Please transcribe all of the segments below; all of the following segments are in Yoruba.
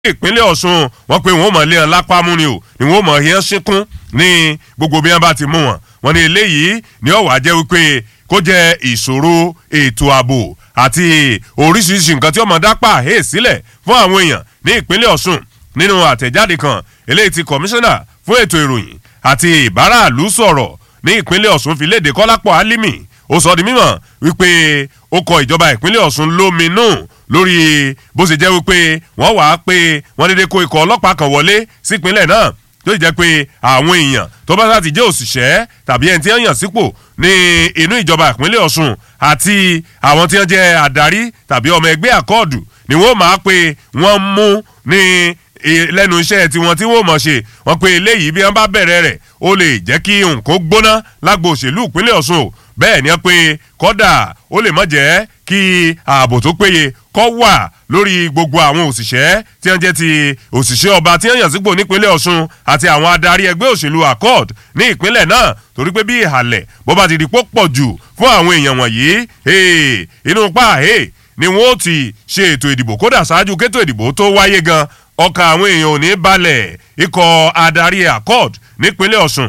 ìpínlẹ̀ ọ̀ṣun wọ́n pe wọ́n mọ̀ lé wọn lápá mú ni o ni wọ́n mọ̀ yẹn sínkún ní gbogbo bí wọ́n bá ti mú wọn wọ́n ní eléyìí ni ọ̀wá jẹ́ wípé kó jẹ́ ìṣòro ètò ààbò àti oríṣiríṣi nǹkan tí ọmọ dápà hè sílẹ̀ fún àwọn èèyàn ní ìpínlẹ̀ ọ̀ṣun nínú àtẹ̀jáde kan eléyìí ti kọmíṣánná fún ètò ìròyìn àti ìbáraàlú sọ̀rọ̀ ní ìpínlẹ̀ ọ̀ṣun fi léde kọ́lápọ̀ álímì ó sọ di mímọ̀ wípé ó kọ ìjọba ìpínlẹ̀ ọ̀ṣun lóminú lórí bó ṣe jẹ́ wípé wọ́n wàá pé wọ́n dédé kó ikọ̀ ọlọ́pàá kan wọlé sípínlẹ̀ náà tó jẹ́ pé àwọn èèyàn tó bá sáà ti jẹ́ òṣìṣẹ́ tàbí ẹni tí wọ́n yàn sípò ní inú ìjọba ìpínlẹ̀ ọ̀ṣun àti àwọn tí wọ́n jẹ́ àdarí tàbí ọmọ ẹgbẹ́ àkọọ̀dù ni wọ́n máa pé wọ́n mú ní lẹ́nu iṣẹ́ tiwọn tí wọ́n mọ̀ ṣe wọ́n pe eléyìí bí wọ́n bá bẹ̀rẹ̀ rẹ̀ ó lè jẹ́ kí nǹkan gbóná lágbo òṣèlú ìpínlẹ̀ ọ̀ṣun o bẹ́ẹ̀ ni wọ́n pe kọ́dà ó lè mọ̀ jẹ́ kí ààbò tó péye kọ́ wà lórí gbogbo àwọn òṣìṣẹ́ tí wọ́n jẹ́ ti òṣìṣẹ́ ọba tí wọ́n yàn sípò nípínlẹ̀ ọ̀ṣun àti àwọn adarí ẹgbẹ́ òṣèlú accord ní ìpínlẹ̀ náà torí pé bí ìhàlẹ̀ bó bá ti di pọ̀ jù fún àwọn èèyàn wọ̀nyí inú pa ni wọ́n ti ṣe ètò ìdìbò kódà ṣáájú kétò ìdìbò tó wáyé gan ọkàn àwọn èèyàn ò ní balẹ̀ ikọ̀ adarí accord nípínlẹ̀ ọ̀ṣun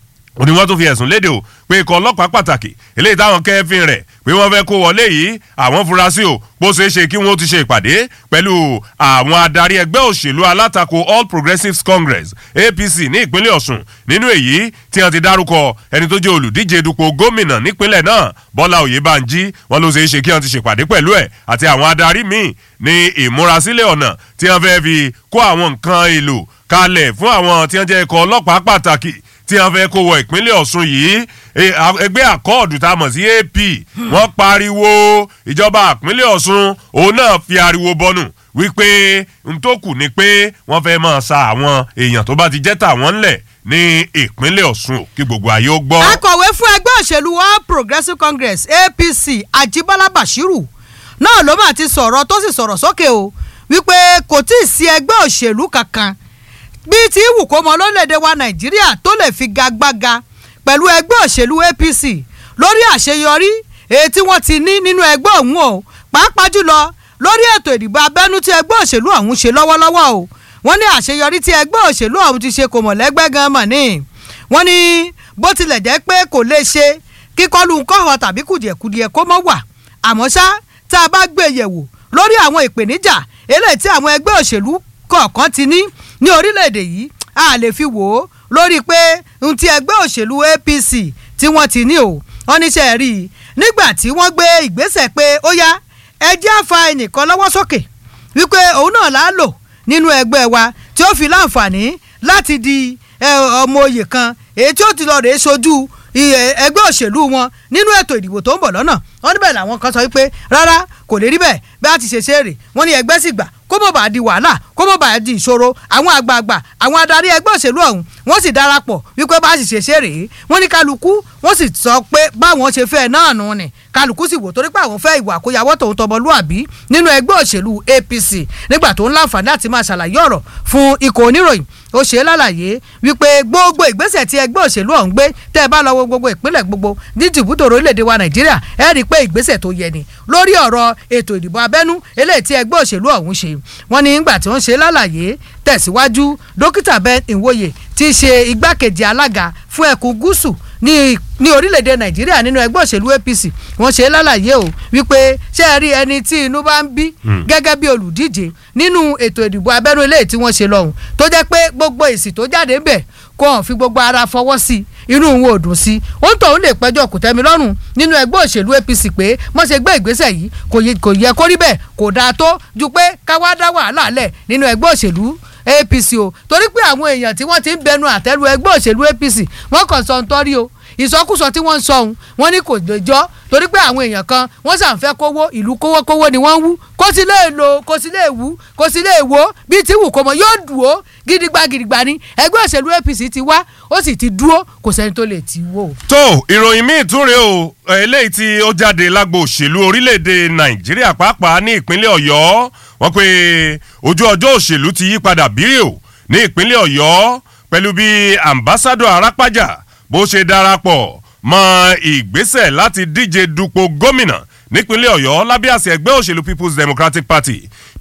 ó ní wọ́n tún fi ẹ̀sùn léde o pé ikọ̀ ọlọ́pàá pàtàkì eléyìí táwọn kẹ́fìn rẹ̀ pé wọ́n fẹ́ kó wọlé yìí àwọn furasí o bó ṣeé ṣe kí wọ́n ti ṣe ìpàdé pẹ̀lú àwọn adarí ẹgbẹ́ òṣèlú alátakò all progressives congress apc ní ìpínlẹ̀ ọ̀ṣun nínú èyí tí wọ́n ti dárúkọ ẹni tó jẹ́ olùdíje dupò gómìnà nípínlẹ̀ náà bọ́lá oyèbánjí wọ́n ló ṣeé ṣe kí wọ́n ti ṣèpàdé pẹ̀lú ẹ̀ àti àwọn adarí míì ní ìmúrasílẹ̀ ọ̀nà tí wọ́n fẹ́ fi kó àwọn nǹkan èlò kalẹ̀ fún àwọn tí wọ́n jẹ́ ikọ̀ ọlọ́pàá pàtàkì tí wọ́n fẹ́ kó wọ ìpínlẹ̀ ọ̀ṣun yìí ẹgbẹ́ àkọọ̀dù tá a mọ̀ sí ap wọ́n pariwo ìjọba ìpínlẹ̀ ọ̀ṣun òun náà fi ariwo bọnù wípé n tó kù ni pé wọ́n fẹ́ máa sa àwọn èèyàn tó bá ti jẹ́ tàwọn ńlẹ̀ ní ìpínlẹ̀ ọ̀ṣun kí gbogbo ayé ó gbọ́. akọ̀wé fún ẹgbẹ́ òṣèlú all progressives congress apc ajibola bashiru náà ló mà ti sọ̀rọ̀ tó sì sọ̀rọ̀ sókè o wípé kò tí ì sí ẹgbẹ́ òṣèlú kankan bíi ti wù kó mọ lórílẹ̀‐èdè wa nàìjíríà tó lè fi gagbága pẹ̀lú ẹgbẹ́ òṣèlú apc lórí àṣeyọrí èyí tí wọ́n ti ní nínú ẹgbẹ́ ọ̀hún o pàápàá jùlọ lórí ètò ìdìbò abẹ́nú tí ẹgbẹ́ òṣèlú ọ̀hún ṣe lọ́wọ́lọ́wọ́ o wọ́n ní àṣeyọrí tí ẹgbẹ́ òṣèlú ọ̀hún ti ṣe kò mọ̀ lẹ́gbẹ́ gan mọ̀ ní wọ́n ní bó tilẹ̀ jẹ́ pé kò lè ṣe kíkọ́lù kọ́họ tàbí kùdìẹ̀kudiẹ kó mọ́ wà àmọ́ ṣá tá a bá gbé yẹ̀wò lórí àwọn ìpèníjà eléyìí tí àwọn ẹgbẹ́ òṣèlú kọ̀ọ̀kan ti ní ní orílẹ̀-èdè yìí a lè fi wò ó lórí pé ohun tí ẹgbẹ́ òṣèlú apc tí wọ́n ti ní o wọ́n níṣẹ́ rí i nígbà tí wọ́n gbé ìgbésẹ̀ pé ó yá ẹ jẹ́ àfa ẹnìkan lọ́wọ́ sókè wípé òun náà là á lò nínú ẹgbẹ́ wa tí ó fi láǹfààní láti di ọmọ oyè kan èyí tí ó ti lọ rèé sojú ẹgbẹ́ òṣèlú wọn nínú ètò ìdìbò tó ń bọ̀ lọ́nà wọ́n níbẹ̀ làwọn kan sọ wípé rárá kò lè rí bẹ́ẹ̀ bí a ti ṣe ṣe rè wọ́n ní ẹgbẹ́ sì gbà kó mọ̀ bá di wàhálà kó mọ̀ bá di ìṣòro àwọn àgbààgbà àwọn adarí ẹgbẹ́ òṣèlú ọ̀hún wọ́n sì darapọ̀ wípé bá a sì ṣe ṣe rèé wọ́n ní kálukú wọ́n sì sọ pé báwọn ṣe fẹ́ náà nù ni kálukú sì wò torí pé àwọn fẹ́ ìwà àkóyawọ́ tòun tọmọlúàbí nínú ẹgbẹ́ òṣèlú apc nígbà tó ń láǹfààní láti máa ṣàlàyé ọ̀rọ̀ fún ikọ̀ oníròyìn ó ṣe é lálàyé wípé gbogbo ìgbésẹ̀ tí ẹgbẹ́ òṣèlú ọ̀hún gbé tẹ́ ẹ bá lọ wo gbogbo ìpínlẹ̀ gbogbo ní jìbútò orílẹ̀-èdè wa nàìjíríà ẹ rí i pé ìgbésẹ̀ tó yẹ ni lórí ọ̀rọ̀ ètò ìdìbò abẹ́nú eléyìí tí ẹgbẹ́ òṣèlú ọ̀hún ṣe wọ́n ní nígbà tí wọ́n ṣe lálàyé tẹ̀síwájú dókítà ben ìwòye tí í ṣe igbákejì alága fún ẹkùn gúúsù ní ní orílẹ̀-èdè nàìjíríà nínú ẹgbẹ́ òṣèlú apc wọ́n ṣe lálàyé o wípé ṣé ẹ rí ẹni tí inú bá ń bí gẹ́gẹ́ bí olùdíje nínú ètò ìdìbò abẹ́nú eléyìí tí wọ́n ṣe lọ́hùn tó jẹ́ pé gbogbo èsì tó jáde ń bẹ̀ kó hàn fi gbogbo ara fọwọ́ sí inú òun ò dùn sí òun tóun lè pẹ́jọ́ kò tẹ́mi lọ́rùn nínú ẹgbẹ́ òṣèlú apc pé wọ́n ṣe gbé ìgbésẹ̀ yìí kò yẹ kó rí bẹ́ẹ̀ kò dáa tó ju pé káwá dá wàhálà lẹ̀ nínú ẹgbẹ́ òṣèlú apc o torí pé àwọn èèyàn tí wọ́n ti ń bẹnu àtẹ́lu ẹgbẹ́ òṣèlú apc wọ́n kàn sọ ń tọ́rí o ìsọkúsọ tí wọ́n ń sọ ohun wọ́n ní kò lè jọ́ torí pé àwọn èèyàn kan wọ́n sàn fẹ́ kówó ìlú kówó kówó ni wọ́n ń wú kó sì lè lò kó sì lè wú kó sì lè wó bíi tí wù kó mọ yóò dùn ó gidigba gidigba ni ẹgbẹ́ òṣèlú apc ti wá ó sì ti dúró kò sẹ́ni tó lè ti wó. tó ìròyìn míì tún rèé o eléyìí tí ó jáde lágbo òṣèlú orílẹ̀-èdè nàìjíríà pàápàá ní ìpínlẹ̀ ọ̀yọ́ wọ́n pe ojú ọjọ́ òṣèlú ti yí padà bírí o ní ìpínlẹ̀ ọ̀yọ́ pẹ̀lú bí ambassadọ arápájà bó ṣe darapọ̀ mọ́ ìgbésẹ̀ láti díje dupò gómìnà nípínlẹ̀ ọ̀yọ́ lábẹ́ àṣẹ ẹgbẹ́ òṣèlú people's democratic party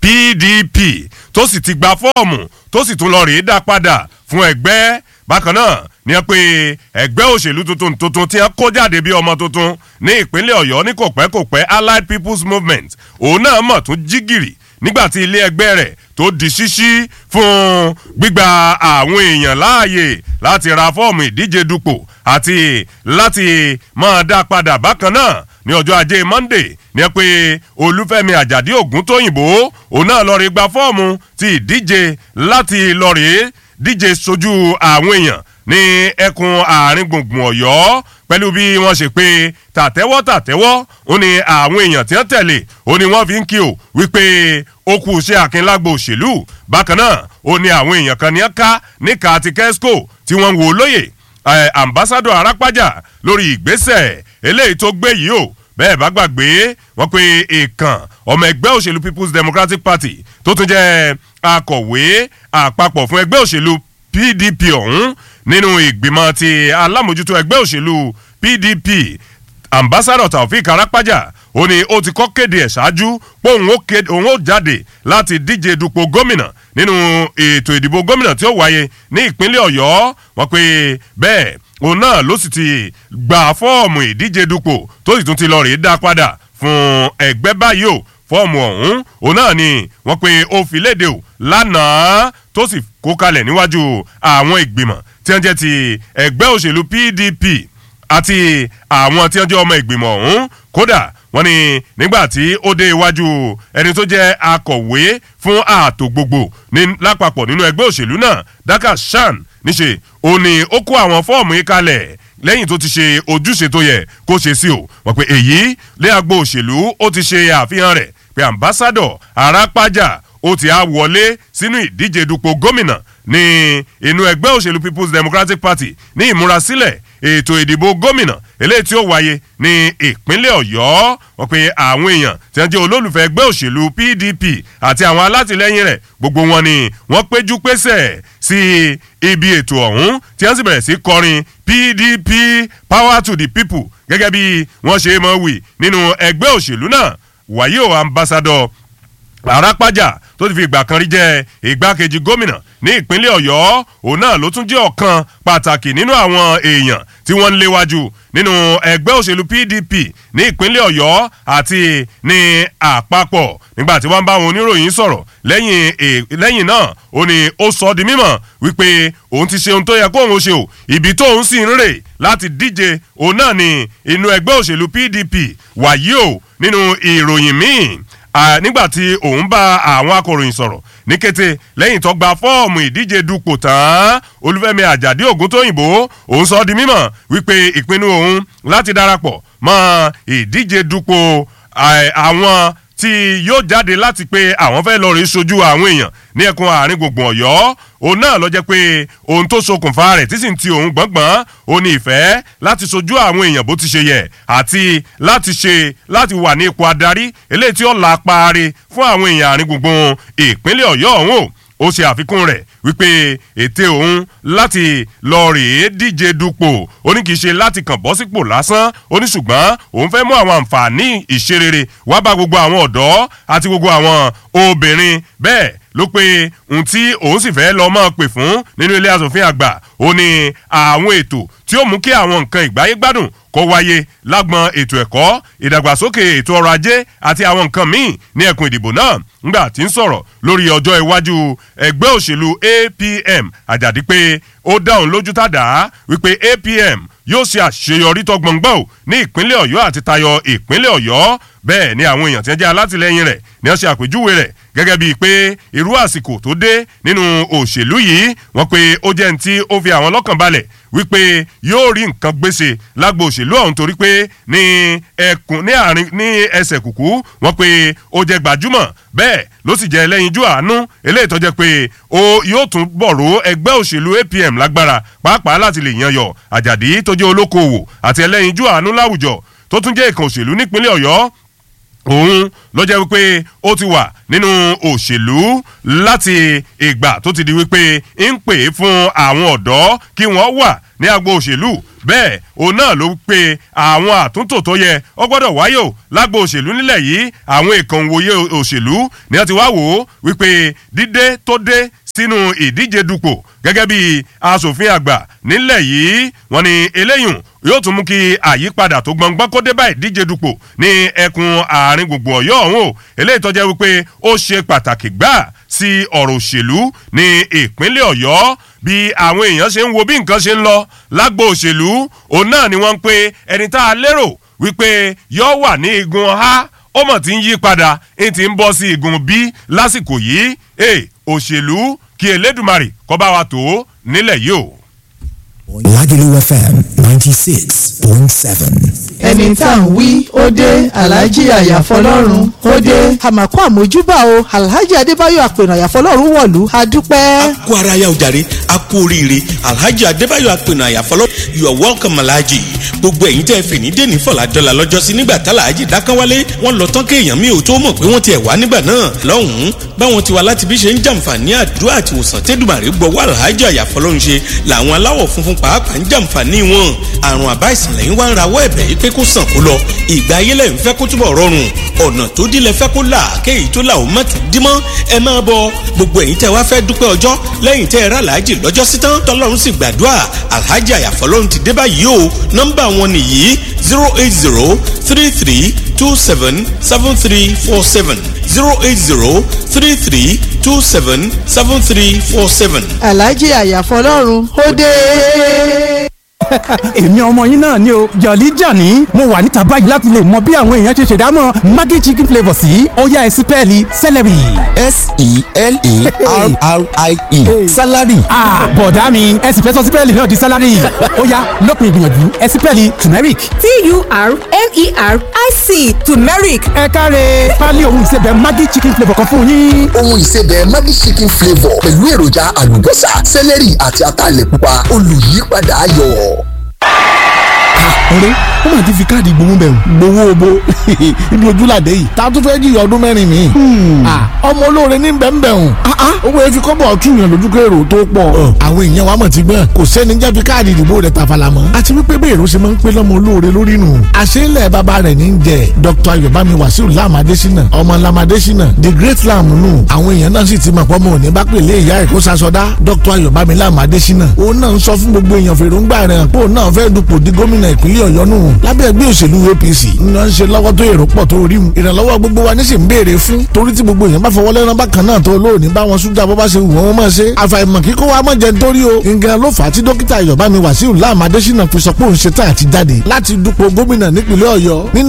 pdp tó sì ti gba fọ́ọ̀mù tó sì tún lọ rèé dá padà fún ẹgbẹ́ bákan náà ní ẹ pé ẹgbẹ́ òṣèlú tuntun tuntun tí wọ́n kó jáde bí ọmọ tuntun ní ìpínlẹ̀ ọ̀yọ́ ní kòpẹ́kòpẹ́ allied people's movement òun náà mọ̀ tún jí gìrì nígbà tí ilé ẹgbẹ́ rẹ̀ tó di ṣíṣí fún gbígba àwọn èèyàn láàyè láti ra fọ́ọ̀mù ìdíje dupò àti láti máa dá padà bákan náà ní ọjọ́ ajé monday ní ẹ pé olúfẹ́mi àjàdí ògúntóyìnbó òun náà lọ́ọ́ rí gba fọ́ọ̀mù ti ìdíje láti lọ́ọ́ rí díje sojú àwọn èèyàn ní ẹkùn àárín gbùngbùn ọ̀yọ́ pẹ̀lú bí wọ́n ṣe pé tàtẹ́wọ́ tàtẹ́wọ́ ó ní àwọn èèyàn tí wọ́n tẹ̀lé ó ní wọ́n fi ń kí o wípé ó kú iṣẹ́ akínlágbó òṣèlú bákan náà ó ní àwọn èèyàn kan ní ká níka àti kẹ́síkò tí wọ́n ń wo lóye ambassadọ arápájà lórí ìgbésẹ̀ eléyìí tó gbé yìí o bẹ́ẹ̀ bá gbàgbé wọ́n pe èèkàn ọmọ ẹgbẹ́ òṣèlú people's democratic party tó tún jẹ́ akọ̀wé àpapọ̀ fún ẹgbẹ́ òṣèlú pdp ọ̀hún nínú ìgbìmọ̀ ti alámòjútó ẹgbẹ́ òṣèlú pdp ambassadọ taofik arápájà ó ní ó ti kọ́ kéde ẹ̀ ṣáájú pé òun ó jáde láti díje dupò gómìnà nínú ètò ìdìbò gómìnà tí ó wáyé ní ìpínlẹ̀ ọ̀yọ́ wọ́n pe bẹ́ẹ̀ òun náà ló sì ti gba fọ́ọ̀mù ìdíje dupò tó sì tún ti lọ rèé dá padà fún ẹgbẹ́ báyìí o fọ́ọ̀mù ọ̀hún òun náà ni wọ́n pe ó fi léde o lánàá tó sì kó kalẹ̀ níwájú àwọn ìgbìmọ̀ tí wọ́n jẹ́ ti ẹgbẹ́ òṣèlú pdp àti àwọn tí wọ́n jẹ́ ọmọ ìgbìmọ̀ ọ̀hún kódà wọ́n ní nígbà tí ó dé iwájú ẹni tó jẹ́ akọ̀wé fún ààtò gbogbo ní lápapọ̀ nínú ẹgbẹ́ òṣèlú náà daka shan níṣe ó ní ó kó àwọn fọ́ọ̀mù yìí kalẹ̀ lẹ́yìn tó ti ṣe ojúṣe tó yẹ kó ṣe sí o wọ́n pe èyí lé agbo òṣèlú ó ti ṣe àfihàn rẹ̀ pé ambassadọ̀ arápájà ó ti á wọlé sínú ìdíje dupò gómìnà ní inú ẹgbẹ́ òṣèlú people's democratic party ní ìmúrasílẹ̀ ètò ìdìbò gómìnà eléyìí tí ó wáyé ní ìpínlẹ̀ ọ̀yọ́ wọ́n pe àwọn èèyàn tí wọ́n jẹ́ olólùfẹ́ ẹgbẹ́ òṣèlú pdp àti àwọn alátìlẹ́yìn rẹ̀ gbogbo wọn ni wọ́n péjú pésẹ̀ sí ibi ètò ọ̀hún tí wọ́n sì bẹ̀rẹ̀ sí kọrin pdp power to the people gẹ́gẹ́ bí wọ́n ṣe mọ̀ wí nínú ẹgbẹ́ òṣèlú náà wàyí o ambassador arápájà tó ti fi ìgbà kan rí jẹ́ ìgbákejì gómìnà ní ìpínlẹ̀ ọ̀yọ́ òun náà ló tún jẹ́ ọ̀kan pàtàkì nínú àwọn èèyàn tí wọ́n ń léwájú nínú ẹgbẹ́ òṣèlú pdp ní ìpínlẹ̀ ọ̀yọ́ àti ní àpapọ̀ nígbà tí wọ́n bá àwọn oníròyìn sọ̀rọ̀ lẹ́yìn lẹ́yìn náà ó ní ó sọ ọ́ di mímọ̀ wípé òun ti ṣe ohun tó yẹ kóun ó ṣe o ibi tóun sì ń rè láti díje òun náà ní inú ẹgbẹ́ òṣèlú pdp wàyí o nínú ìròyìn míì nígbà tí òun bá àwọn akọ̀ròyìn sọ̀rọ̀ ní kété lẹ́yìn tó gba fọ́ọ̀mù ìdíje dupò tán olúfẹ́mi àjàdí ògúntóyìnbó òun sọ di mímọ̀ wípé ìpinnu òun láti darapọ̀ mọ́ ìdíje dupò àwọn tí yóò jáde láti pé àwọn fẹ́ lọ rí sojú àwọn èèyàn ní ẹkùn àárín gbùngbùn ọ̀yọ́ òun náà lọ jẹ́ pé ohun tó ṣokùnfà rẹ̀ tí sì ń ti òun gbọ̀ngbọ̀n ó ní ìfẹ́ láti sojú àwọn èèyàn bó ti ṣe yẹ àti láti ṣe láti wà ní ipò adarí eléyìí tí ó la paare fún àwọn èèyàn àárín gbùngbùn ìpínlẹ̀ ọ̀yọ́ ọ̀hún o ó ṣe àfikún rẹ̀ wípé ète òun láti lọ rèé díje dupò ó ní kì í ṣe láti kàn bọ́ sípò lásán ó ní ṣùgbọ́n òun fẹ́ mú àwọn àǹfààní ìṣerere wá bá gbogbo àwọn ọ̀dọ́ àti gbogbo àwọn obìnrin bẹ́ẹ̀ ló pé ohun tí òun sì fẹ́ lọ́ọ́ máa pè fún nínú ilé asòfin àgbà ó ní àwọn ètò tí ó mú kí àwọn nǹkan ìgbáyé gbádùn kó wáyé lágbọn ètò ẹ̀kọ́ ìdàgbàsókè ètò ọrọ̀ ajé àti àwọn nǹkan míì ní ẹkùn ìdìbò náà ńgbà tí ń sọ̀rọ̀ lórí ọjọ́ iwájú ẹgbẹ́ òṣèlú apm àjàdí pé ó dáhùn lójú tàdá wípé apm yóò ṣe àṣeyọrí tó gbọ̀ngbọ̀n ò ní ìpínlẹ̀ ọ̀yọ́ àti tayọ ìpínlẹ̀ ọ̀yọ́ bẹ́ẹ̀ ni àwọn èèyàn tí wọ́n jẹ́ alátìlẹyìn rẹ̀ ni wọ́n ṣe àpèjúwe rẹ̀ gẹ́gẹ́ bíi pé irú àsìkò tó dé nínú òṣèlú yìí wọ́n pe ó jẹ́ ní tí ó fi àwọn lọ́kàn balẹ̀ wípé yóò rí nǹkan gbèsè lágbo òṣèlú ọ̀hún torí pé ní ẹkùn ní àárín ní ẹsẹ̀ kùkú wọ́n pe ó jẹ́ gbajúmọ̀ bẹ́ẹ̀ ló sì jẹ́ ẹlẹ́yinjú àánú eléyìí tó jẹ́ pé ó yóò tún bọ̀rọ̀ ẹgbẹ́ òṣèlú apm lágbára pàápàá láti lè yan yọ àjàdí tó jẹ́ olókoòwò àti ẹlẹ́yinjú àánú láwùjọ tó tún jẹ́ ìkan òṣèlú nípínlẹ̀ ọ̀yọ́ òun ló jẹ́ wípé ó ti wà nínú òṣèlú láti ìgbà tó ti di wípé ń pè é fún àwọn ọ̀dọ́ kí wọ́n wà ní agbo òṣèlú bẹ́ẹ̀ òun náà ló pe àwọn àtúntò tó yẹ ó gbọ́dọ̀ wáyé o lágbo òṣèlú nílẹ̀ yìí àwọn èèkàn òwòye òṣèlú ni wọ́n ti wá wò ó wípé dídé tó dé sínú ìdíje dupò gẹ́gẹ́ bí asòfin àgbà nílẹ̀ yìí wọ́n ní eléyùn yóò tún mú kí àyípadà tó gbọ̀ngbọ́n kó dé bá ìdíje dupò ní ẹkùn àárín gbùngbùn ọ̀yọ́ ọ̀hún o eléyìí tó jẹ́ wípé ó ṣe pàtàkì gbà sí ọ̀rọ̀ òṣèlú ní ìpínlẹ̀ ọ̀yọ́ bí àwọn èèyàn ṣe ń wo bí nǹkan ṣe ń lọ lágbo òṣèlú òun náà ni wọ́n ń pe ẹni tá a lérò wípé yóò wà ní igun a ó mọ̀ tí ń yí padà ń ti ń bọ́ sí igun b lásìkò yìí òṣèlú kí elédùmarè kọ́ bá wa tó nílẹ̀ yìí o. Lagelu FM ninety six point seven. ẹni tá à ń wí ó dé alhaji àyàfọlọ́run ó dé. àmàkù àmójúbà o alhaji adébáyọ̀ àpènà àyàfọlọ́run wọ̀lú adúpẹ́. kú ara ya ojàre a kú oríire alhaji adébáyọ̀ àpènà àyàfọlọ́ you are welcome alhaji gbogbo ẹ̀yin tẹ́ fè ní dèní fọ̀làdọ́là lọ́jọ́sí nígbà tá alhaji dákánwálé wọ́n lọ tán kéèyàn mi ò tó mọ̀ pé wọ́n ti ẹ̀ wá nígbà náà lọ́hùn-ún báwọn ti wá láti bí ṣe ń jàǹfààní àdúrà àti ìwòsàn tẹ́dùmàrè gbọ́wọ́ alhaji àyàfọlọ́run ṣe làwọn aláwọ̀ funfun pàápàá ń jàǹfààní wọn àrùn àbá ìsìnlẹ̀ yín wá ń rawọ́ ẹ̀bẹ̀ yìí pé kó sàn kó lọ ìgbà ayé lẹ́yìn fẹ́ kó túbọ̀ rọrùn ọ̀nà tó dílé fẹ́ kó là kéyìí tó là ó má tún dímọ́ ẹ máa bọ gbogbo ẹ̀yin tẹ́ wá fẹ́ dúpẹ́ ọjọ́ lẹ́yìn tẹ́ ẹ rà láàjì lọ́jọ́ sí tán tọ́lọ́run sì gbàdúrà alhaji àyàfọ́lọ́run ti dé báyìí o nọ́mbà wọn nìyí zero eight zero three three two seven seven three four seven zero eight zero three three two seven seven three four seven. alhaji àyàfọlọ́run ó dé èmi ọmọ yín náà ni o jọ̀lí jàní mo wà níta báyìí láti lè mọ bí àwọn èèyàn ṣe ṣèdámọ̀ maggi chicken flavour sí ọ̀yá ẹ̀sìn pẹ́ẹ́lí celery. s-e-l-e-r-r-i-e salary. bọ̀dá mi ẹ̀sìn fẹ́ sọ sí pẹ́ẹ́lí náà di salary ọ̀yá lópin ìgbìyànjú ẹ̀sìn pẹ́ẹ́lí turmeric. t-u-r-m-e-r-i-c turmeric. ẹ káre pálí ohun ìsebẹ̀ maggi chicken flavour kan fún yín. ohun ìsebẹ̀ maggi chicken flavour pẹ̀lú èròjà àlùbọ́sà celery àti ataalẹ̀ pupa olùyípadà ayọ̀ ọ̀rẹ́ ó mà ti fi káàdì gbowó bẹ̀rù. gbowó obo ibi ojúlàdé yìí ta tún fẹ́ jìyà ọdún mẹ́rin mi. ọmọ olóore ní bẹ́ẹ̀nbẹ́ẹ̀hùn. owó efi kọ́bọ̀ ọ̀túnyàn lójú kérò tó pọ̀. àwọn èèyàn wa mọ̀ ti gbọ́n kò sẹ́ni jẹ́ fi káàdì ìdìbò rẹ̀ tàfàlà mọ́. àti wípé bẹ́ẹ̀ ló ṣe máa ń pé lọ́mọ olóore lórí nù. àṣeélẹ̀ bàbá rẹ̀ ní jẹ́ dr ayọ̀bámi wàsíù lam adésínà ọmọ lam adésínà the great lam nù. àwọn èèyàn náà sì ti mọ̀ pọ́nmọ́ òní bá pèlè ìyá ẹ̀ kó sasọdá dr ayọ̀bámi lam adésínà. òun náà ń sọ fún gbogbo èèyàn fèròǹgbà rẹ̀ pé òun náà fẹ́ dupò di gómìnà ìpínlẹ̀ ọ̀yọ́ nù lábẹ́ ẹgbẹ́ òṣèlú apc ńlá ń ṣe lọ́wọ́ tó èrò pọ̀ tó rí mu ìrànlọ́wọ́ gbogbo wa ní sì ń béèrè fún torí tí gbogbo èèyàn bá fọwọ́ lẹ́rán bákan náà tó lóòní bá wọn sójà bó bá ṣe wù wọ́n máa ṣe àfàìmọ̀ kíkó wa mọ̀ jẹ́ nítorí o nǹkan ló fà á tí dókítà ayọ̀bámi wàsíù láàmú adésínà fi sọ pé òun ṣe tá àti jáde láti dupò gómìnà nípìnlẹ̀ ọ̀yọ́ nínú